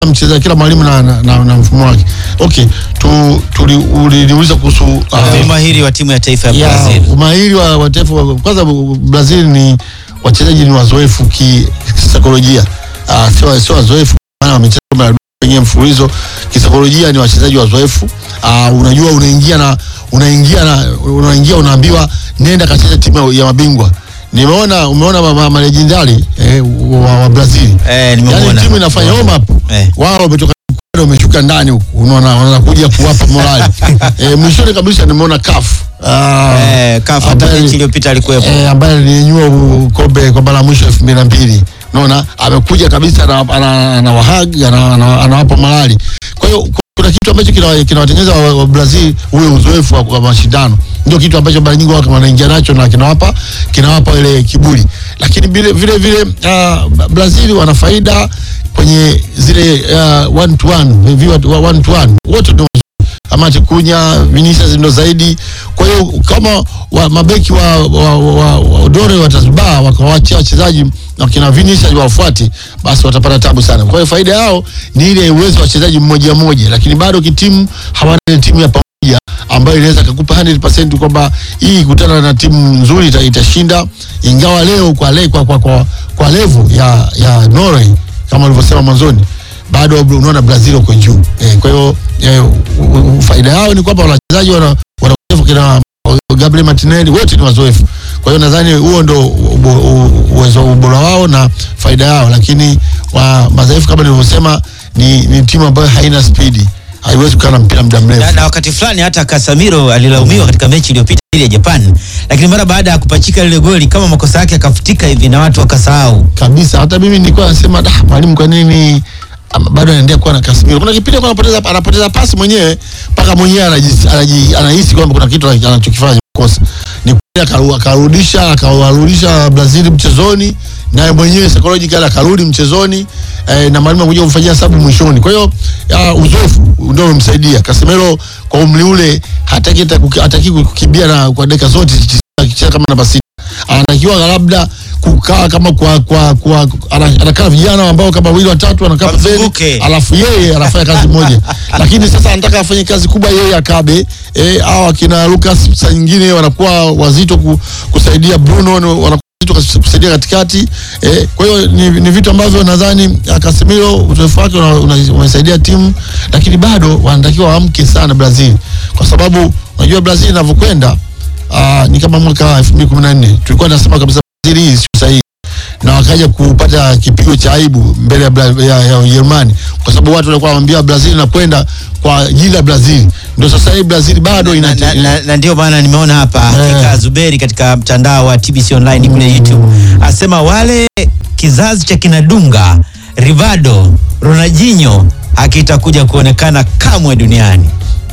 mcheza kila mwalimu na, na, na, na mfumo wake. Okay, tu tuli- uliniuliza kuhusu uh, umahiri wa timu ya taifa ya ya Brazil. umahiri wa, wa taifa wa- kwanza Brazil ni wachezaji ni wazoefu ki- kisaikolojia uh, sio sio wazoefu maana wamecheza kombe la dunia wenyewe mfululizo kisaikolojia ni wachezaji wazoefu uh, unajua unaingia na unaingia na unaingia unaambiwa nenda kacheza timu ya mabingwa nimeona umeona ma- ma- malejendari eh, wa, wa Brazil Eh, yani nimemuona. timu inafanya warm up Eh. wao wametoka kwenda wameshuka ndani huku unaona wanakuja kuwapa morali eh, mwishoni kabisa nimeona CAF ah, Eh, kafu hata ambaye- mechi iliyopita alikuwepo. eh, ambaye alinyanyua u- kombe kwa mara ya mwisho elfu mbili na mbili unaona amekuja kabisa ana- ana- anawahag ana- ana- anawapa morali kwa hiyo ku- kuna kitu ambacho kinawa- kinawatengeneza wa, wa Brazil ule uzoefu wa, wa mashindano ndio kitu ambacho mara nyingi wao wanaingia nacho na kinawapa kinawapa ile kiburi lakini vile vile vile uh, Brazil wana faida kwenye zile uh, one to one viwa one to one wote ndio Amati Kunya, Vinicius ndo zaidi. Kwa hiyo kama wa, mabeki wa, wa, wa, wa Odore watazubaa wakawaachia wachezaji na kina Vinicius wafuate, basi watapata tabu sana. Kwa hiyo faida yao ni ile uwezo wa wachezaji mmoja mmoja, lakini bado kitimu hawana ile timu ya pamoja ambayo inaweza kukupa 100% kwamba hii kutana na timu nzuri ita- itashinda, ingawa leo kwa, le, kwa, kwa, kwa, kwa level ya, ya Norway kama ulivyosema mwanzoni bado unaona Brazil uko juu eh, kwa hiyo eh, u- u- faida yao ni kwamba wachezaji wana wana uzoefu kina Gabriel Martinelli wote ni wazoefu. Kwa hiyo nadhani huo ndo ubo- u- uwezo ubora wao na faida yao, lakini wa madhaifu kama nilivyosema ni, ni timu ambayo haina spidi, haiwezi kukaa na mpira muda mrefu. na, na wakati fulani hata Casemiro alilaumiwa katika mechi iliyopita dhidi ya Japan, lakini mara baada ya kupachika lile goli kama makosa yake akafutika hivi na watu wakasahau. kabisa. Hata mimi nilikuwa nasema da, mwalimu kwa nini ama bado anaendelea kuwa na Casemiro? Kuna kipindi alikuwa anapoteza anapoteza pasi mwenyewe mpaka mwenyewe anaji- anaji- anahisi kwamba kuna kitu anachokifanya kosa. Ni kweli akaru- akarudisha akawarudisha Brazil mchezoni naye mwenyewe psychological akarudi mchezoni eh, na mwalimu anakuja kumfanyia sababu mwishoni. Kwa hiyo ah, uzoefu ndio umemsaidia Casemiro kwa umri ule, hataki hata kuki- hataki kukimbia na kwa dakika zote akicheza kama namba sita anatakiwa labda kukaa kama kwa kwa kwa ana- anakaa vijana ambao kama wawili watatu anakaa pembeni Wamzunguke. alafu yeye anafanya kazi moja lakini sasa anataka afanye kazi kubwa yeye akabe eh, au akina Lucas saa nyingine wanakuwa wazito ku, kusaidia Bruno ni- wanakuwa wazito kus- kusaidia katikati eh, kwa hiyo ni, ni vitu ambavyo nadhani ah, Casemiro uzoefu wake una- una- umesaidia timu lakini bado wanatakiwa waamke sana Brazil kwa sababu unajua Brazil inavyokwenda uh, ni kama mwaka 2014 tulikuwa tunasema kabisa Brazil hii sio sahihi na wakaja kupata kipigo cha aibu mbele ya, Bra- ya, ya Ujerumani kwa sababu watu walikuwa wanamwambia Brazil inakwenda kwa ajili la Brazil. Ndio sasa hii Brazil bado na, ina na, na, na ndio maana nimeona hapa Eh. Afrika Zuberi katika mtandao wa TBC online kule YouTube asema wale kizazi cha kinadunga Rivaldo, Ronaldinho hakitakuja kuonekana kamwe duniani.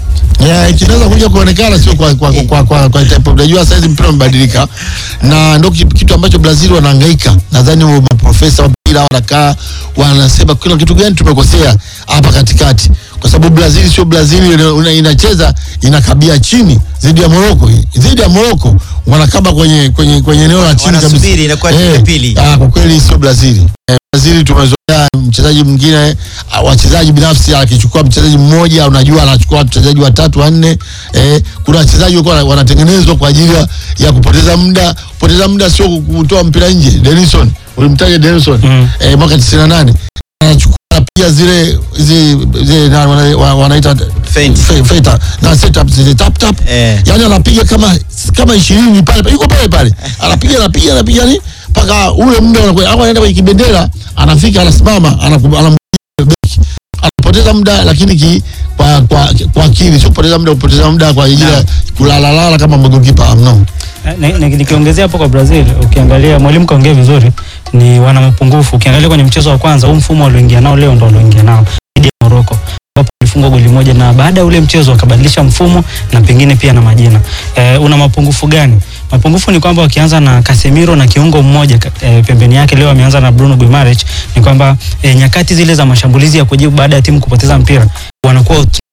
Yeah, kinaweza kuja kuonekana sio kwa kwa kwa kwa, kwa type of unajua sasa hizi mpira umebadilika na ndio ki- kitu ambacho Brazil wanahangaika. Nadhani wa maprofesa wa mpira wanakaa wanasema kila kitu gani tumekosea hapa katikati, kwa sababu Brazil sio Brazil ina- ina- inacheza inakabia chini dhidi ya Morocco, dhidi ya Morocco wanakaba kwenye kwenye kwenye eneo la chini kabisa. Wanasubiri, inakuwa timu ya pili. Ah, kwa kweli sio Brazil. Eh, Brazil tumezoea mchezaji mwingine ah, wachezaji binafsi akichukua mchezaji mmoja unajua anachukua wachezaji watatu wanne. Eh, kuna wachezaji walikuwa wanatengenezwa kwa ajili ya, ya kupoteza muda. Kupoteza muda sio kutoa mpira nje. Denison, ulimtaja Denison Mm. eh, mwaka 98 anachukua pia zile zile, zile na, wana, wana, wanaita Feint. fe- feita na setup zile tap tap Eh. yani anapiga kama kama 20 pale pale, yuko pale pale anapiga anapiga anapiga ni mpaka ule muda unakuwa au anaenda kwenye kibendera anafika anasimama anaku- anampiga beki anapoteza muda lakini ki, kwa kwa kwa akili sio kupoteza muda kupoteza muda kwa ajili ya kulala lala kama magolikipa no Ni- ni- Nikiongezea hapo kwa Brazil, ukiangalia mwalimu kaongea vizuri, ni wana mapungufu. Ukiangalia kwenye mchezo wa kwanza, huu mfumo walioingia nao leo ndo walioingia nao dhidi ya Morocco ambapo walifungwa goli moja, na baada ya ule mchezo wakabadilisha mfumo na pengine pia na majina. Eh, una mapungufu gani? Mapungufu ni kwamba wakianza na Casemiro na kiungo mmoja ka- eh, pembeni yake, leo ameanza na Bruno Guimaraes, ni kwamba eh, nyakati zile za mashambulizi ya kujibu baada ya timu kupoteza mpira wanakuwa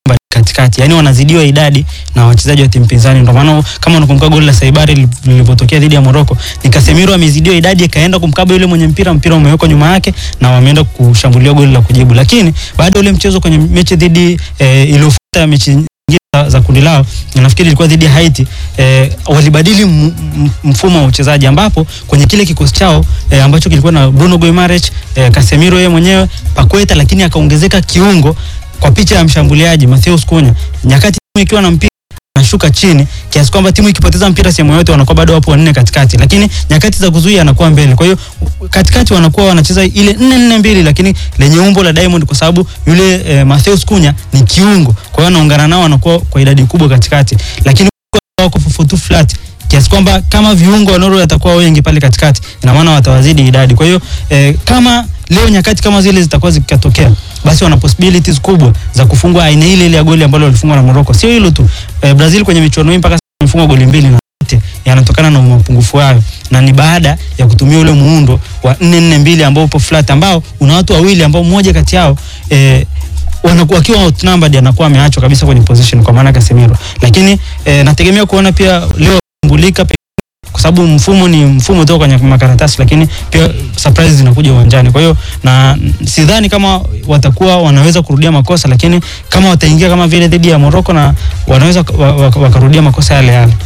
katikati, yani wanazidiwa idadi na wachezaji wa timu pinzani. Ndio maana kama unakumbuka goli la Saibari lilivyotokea dhidi ya Morocco, ni Casemiro amezidiwa idadi, akaenda kumkaba yule mwenye mpira, mpira umewekwa nyuma yake na wameenda kushambulia goli la kujibu. Lakini baada ya ule mchezo kwenye mechi dhidi eh, iliyofuata mechi nyingine za- za kundi lao nafikiri ilikuwa dhidi ya Haiti eh, walibadili m- m- mfumo wa uchezaji ambapo kwenye kile kikosi chao eh, ambacho kilikuwa na Bruno Guimaraes eh, Casemiro yeye mwenyewe Paqueta, lakini akaongezeka kiungo kwa picha ya mshambuliaji Matheus Cunha, nyakati timu ikiwa na mpira anashuka chini kiasi kwamba timu ikipoteza mpira sehemu yote wanakuwa bado wapo wanne katikati, lakini nyakati za kuzuia anakuwa mbele. Kwa hiyo katikati wanakuwa wanacheza ile nne nne mbili, lakini lenye umbo la Diamond, kwa sababu yule eh, Matheus Cunha ni kiungo, kwa hiyo anaungana nao wanakuwa kwa idadi kubwa katikati, lakini wako fufutu flat kiasi kwamba kama viungo wa Norway watakuwa wengi pale katikati, ina maana watawazidi idadi. Kwa hiyo eh, kama leo nyakati kama zile zitakuwa zikatokea, basi wana possibilities kubwa za kufungwa aina ile ile ya goli ambalo walifungwa na Morocco. Sio hilo tu, eh, Brazil kwenye michuano hii mpaka sasa wamefungwa goli mbili na yote yanatokana na mapungufu hayo, na ni baada ya kutumia ule muundo wa 4-4-2 ambao upo flat, ambao una watu wawili ambao mmoja kati yao eh, wanakuwa wakiwa outnumbered anakuwa ameachwa kabisa kwenye position kwa maana Casemiro, lakini eh, nategemea kuona pia leo kumbulika kwa sababu mfumo ni mfumo tu kwenye makaratasi, lakini pia surprise zinakuja uwanjani. Kwa hiyo na sidhani kama watakuwa wanaweza kurudia makosa, lakini kama wataingia kama vile dhidi ya Morocco na wanaweza wa- wa- wakarudia makosa yale yale.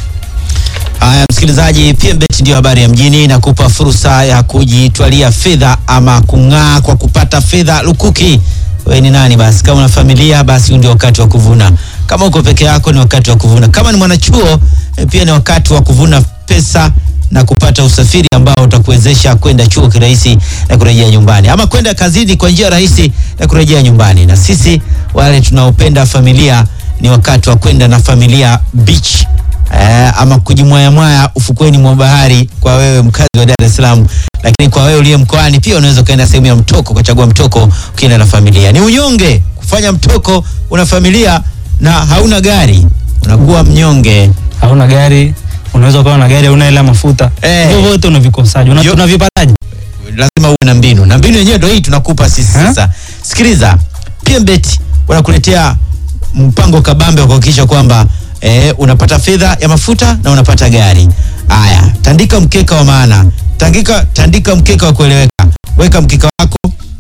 Haya, msikilizaji, PMBet ndio habari ya mjini, inakupa fursa ya kujitwalia fedha ama kung'aa kwa kupata fedha lukuki. Wewe ni nani basi? Kama una familia, basi huu ndio wakati wa kuvuna. Kama uko peke yako, ni wakati wa kuvuna. Kama ni mwanachuo, eh, pia ni wakati wa kuvuna pesa na kupata usafiri ambao utakuwezesha kwenda chuo kirahisi na kurejea nyumbani, ama kwenda kazini kwa njia rahisi na kurejea nyumbani. Na sisi wale tunaopenda familia, ni wakati wa kwenda na familia beach eh, ama kujimwayamwaya ufukweni mwa bahari kwa wewe mkazi wa Dar es Salaam, lakini kwa wewe uliye mkoani pia unaweza ukaenda sehemu ya mtoko, ukachagua mtoko ukienda na familia. Ni unyonge kufanya mtoko una familia na hauna gari, unakuwa mnyonge. Hauna gari, unaweza ukawa na gari, hauna hela ya mafuta, Eh. hivyo vyote unavikosaje? Una- Yo- Unavipataje? lazima uwe na mbinu na mbinu yenyewe ndio hii tunakupa sisi Ha? sasa. Sikiliza, PMBet wanakuletea mpango kabambe wa kuhakikisha kwamba eh, unapata fedha ya mafuta na unapata gari. Haya, tandika mkeka wa maana, tandika, tandika mkeka wa kueleweka, weka mkeka wako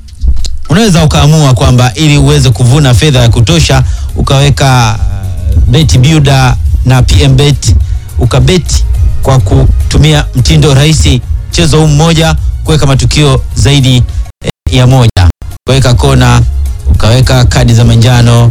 unaweza ukaamua kwamba ili uweze kuvuna fedha ya kutosha ukaweka uh, bet builder na PMBet ukabeti kwa kutumia mtindo rahisi, mchezo huu mmoja, kuweka matukio zaidi eh, ya moja, ukaweka kona, ukaweka kadi za manjano,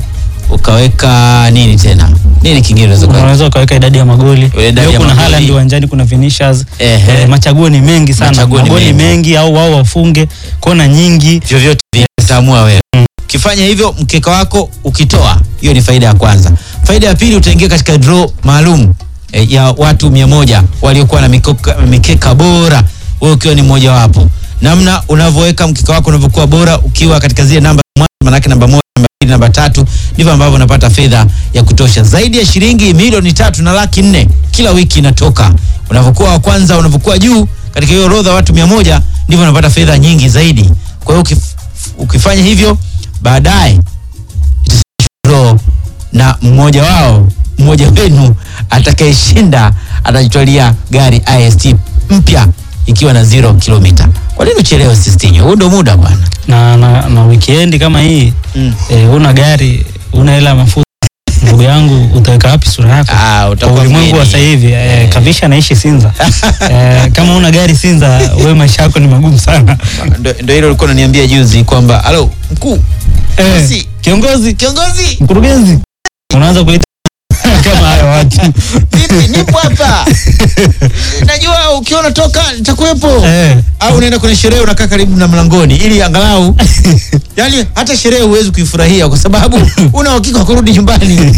ukaweka nini tena, nini kingine unaweza kuweka? Unaweza ukaweka idadi ya magoli. Idadi ya Leo kuna magoli. Haaland uwanjani, kuna Vinicius. Ehe. Eh, machaguo ni mengi sana, Machaguo ni magoli mengi. mengi au wao wafunge kona nyingi. vyovyote vile utaamua wewe. Ukifanya hivyo mkeka wako ukitoa, hiyo ni faida ya kwanza. Faida ya pili, utaingia katika draw maalum eh, ya watu mia moja waliokuwa na mikoka, mikeka bora, wewe ukiwa ni mmoja wapo. Namna unavyoweka mkeka wako unavyokuwa bora, ukiwa katika zile namba mwanzo, manake namba moja, namba mbili, namba tatu, ndivyo ambavyo unapata fedha ya kutosha. Zaidi ya shilingi milioni tatu na laki nne kila wiki inatoka. Unavyokuwa wa kwanza, unavyokuwa juu katika hiyo orodha ya watu mia moja, ndivyo unapata fedha nyingi zaidi. Kwa hiyo ukif, ukifanya hivyo baadaye draw na mmoja wao mmoja wenu atakayeshinda atajitwalia gari ist mpya ikiwa na zero kilomita. Kwa nini uchelewe Sistinyo? Huu ndo muda bwana. na, na, na weekend kama hii Mm. eh, una gari una hela ya mafuta ndugu yangu utaweka wapi sura yako Ah, kwa utakuwa ulimwengu wa mgeni. sasa hivi eh, kavisha anaishi Sinza eh, kama una gari Sinza wewe maisha yako ni magumu sana Ndo ndo hilo ulikuwa unaniambia juzi kwamba halo mkuu, eh, Bosi. kiongozi kiongozi, mkurugenzi unaanza kuita kama hayo watu vipi? Nipo hapa, najua ukiwa unatoka nitakuwepo. eh, au unaenda kwenye sherehe unakaa karibu na mlangoni ili angalau yani hata sherehe huwezi kuifurahia kwa sababu una uhakika wa kurudi nyumbani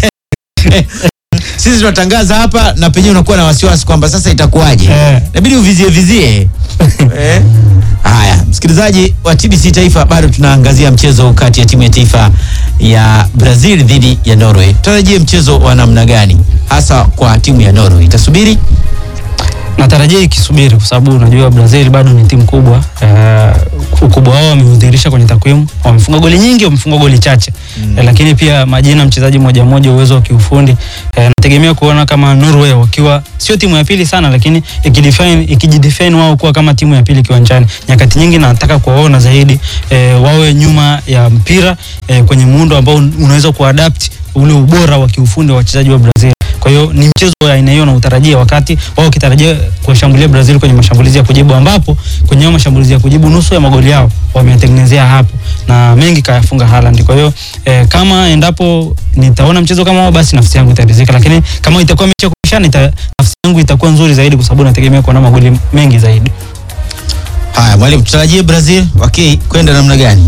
sisi tunatangaza hapa na penyewe unakuwa na wasiwasi kwamba sasa itakuwaje Eh. inabidi uvizie vizie eh. haya msikilizaji wa TBC taifa bado tunaangazia mchezo kati ya timu ya taifa ya Brazil dhidi ya Norway tutarajie mchezo wa namna gani hasa kwa timu ya Norway itasubiri natarajia ikisubiri kwa sababu unajua Brazil bado ni timu kubwa eh, ukubwa wao wameudhihirisha kwenye takwimu. Wamefunga goli nyingi, wamefunga goli chache mm. eh, lakini pia majina mchezaji mmoja mmoja, uwezo wa kiufundi eh, nategemea kuona kama Norway wakiwa sio timu ya pili sana, lakini ikidefine ikijidefine wao kuwa kama timu ya pili kiwanjani. Nyakati nyingi nataka kuwaona zaidi eh, wawe nyuma ya mpira eh, kwenye muundo ambao unaweza kuadapt ule ubora wa kiufundi wa wachezaji wa Brazil. Kwa hiyo ni mchezo wa aina hiyo na utarajia wakati wao kitarajia kushambulia Brazil kwenye mashambulizi ya kujibu, ambapo kwenye hayo mashambulizi ya kujibu nusu ya magoli yao wameyatengenezea hapo na mengi kayafunga Haaland. Kwa hiyo eh, kama endapo nitaona mchezo kama huo, basi nafsi yangu itaridhika, lakini kama itakuwa mechi ya kupishana, ita, nafsi yangu itakuwa nzuri zaidi, kwa sababu nategemea kuona magoli mengi zaidi. Haya mwalimu, tutarajie Brazil waki kwenda namna gani?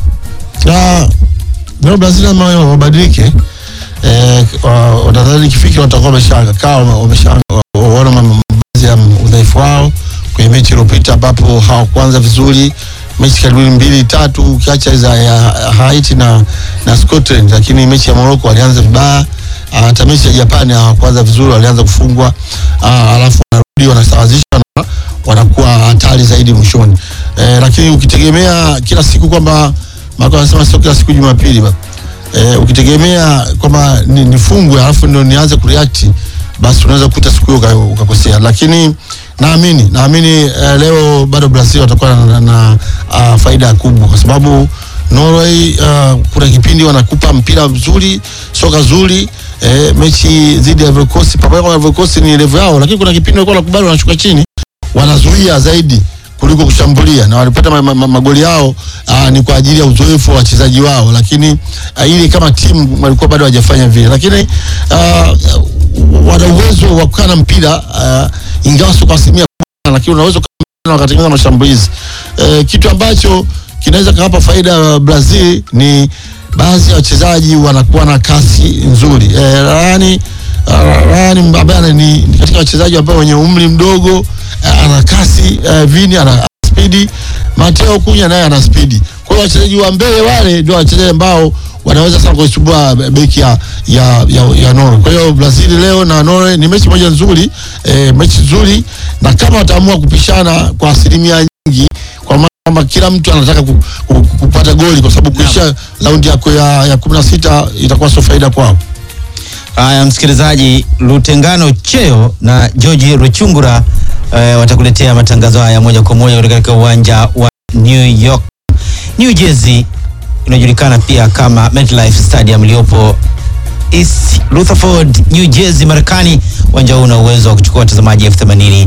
na leo Brazil lazima wabadilike. Eh, wa- watadhani ikifika watakuwa wameshakaa wameshaona baadhi ya udhaifu wao kwenye mechi iliyopita ambapo hawakuanza vizuri mechi karibuni mbili tatu ukiacha za ya Haiti na, na Scotland, lakini mechi ya Morocco walianza vibaya. Ah, Hata mechi ya Japani hawakuanza vizuri, walianza kufungwa, Ah, alafu wanarudi wanasawazisha na wanakuwa hatari zaidi mwishoni. Eh, lakini ukitegemea kila siku kwamba Marco anasema sio kila siku Jumapili ba. Eh, ukitegemea kwamba ni- nifungwe alafu ndio nianze kureact basi unaweza kukuta siku hiyo uka- ukakosea, lakini naamini naamini eh, leo bado Brazil watakuwa na, na, na uh, faida kubwa kwa sababu Norway uh, kuna kipindi wanakupa mpira mzuri, soka zuri eh, mechi dhidi ya Ivory Coast, pamoja na Ivory Coast ni level yao, lakini kuna kipindi walikuwa wanakubali wanashuka chini, wanazuia zaidi kuliko kushambulia na walipata ma, ma, ma, magoli yao aa, ni kwa ajili ya uzoefu wa wachezaji wao, lakini aa, ili kama timu walikuwa bado hawajafanya vile, lakini aa, wana uwezo wa kukaa na mpira aa, ingawa sio kwa asilimia kubwa, lakini unaweza kukaa na wakatengeneza mashambulizi e, kitu ambacho kinaweza kawapa faida ya Brazil ni baadhi ya wachezaji wanakuwa na kasi nzuri e, yani Ryan ambaye ni, ni katika wachezaji ambao wenye umri mdogo eh, ana kasi eh, Vini ana ana spidi, Mateo Kunya naye ana spidi. Kwa hiyo wachezaji wa mbele wale ndio wachezaji ambao wanaweza sana kuisumbua beki ya, ya, ya, ya Norway. Kwa hiyo Brazil leo na Norway ni mechi moja nzuri eh, mechi nzuri, na kama wataamua kupishana kwa asilimia nyingi, kwa maana kwamba kila mtu anataka ku, ku, ku, kupata goli, kwa sababu kuisha raundi yako ya, ya kumi na sita itakuwa sio faida kwao. Haya, msikilizaji, Lutengano Cheo na George Ruchungura eh, watakuletea matangazo haya moja kwa moja kutoka katika uwanja wa New York, New Jersey, inajulikana pia kama MetLife Stadium iliyopo East Rutherford, New Jersey, Marekani. Uwanja huu una uwezo wa kuchukua watazamaji elfu themanini.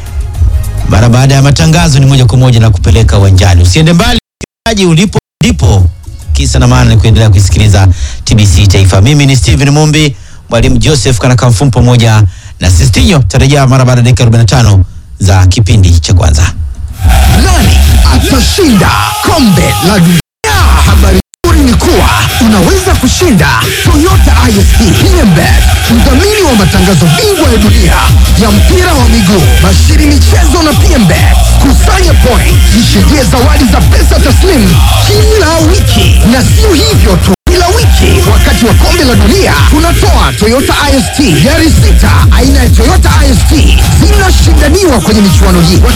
Mara baada ya matangazo ni moja kwa moja na kupeleka uwanjani. Usiende mbali msikilizaji, ulipo ndipo kisa na maana ni kuendelea kuisikiliza TBC Taifa. Mimi ni Steven Mumbi, mwalimu Joseph Kanakamfum pamoja na Sistinyo. Tarejea mara baada ya dakika 45 za kipindi cha kwanza. Nani atashinda kombe la dunia? Habari nzuri ni kuwa unaweza kushinda Toyota ISP PMBet, mdhamini wa matangazo bingwa ya dunia ya mpira wa miguu, bashiri michezo na PMBet. Kusanya point, jishindie zawadi za pesa taslimu kila wiki, na sio hivyo tu kila wiki wakati wa kombe la dunia tunatoa Toyota IST gari sita aina ya Toyota IST zinashindaniwa kwenye michuano hii.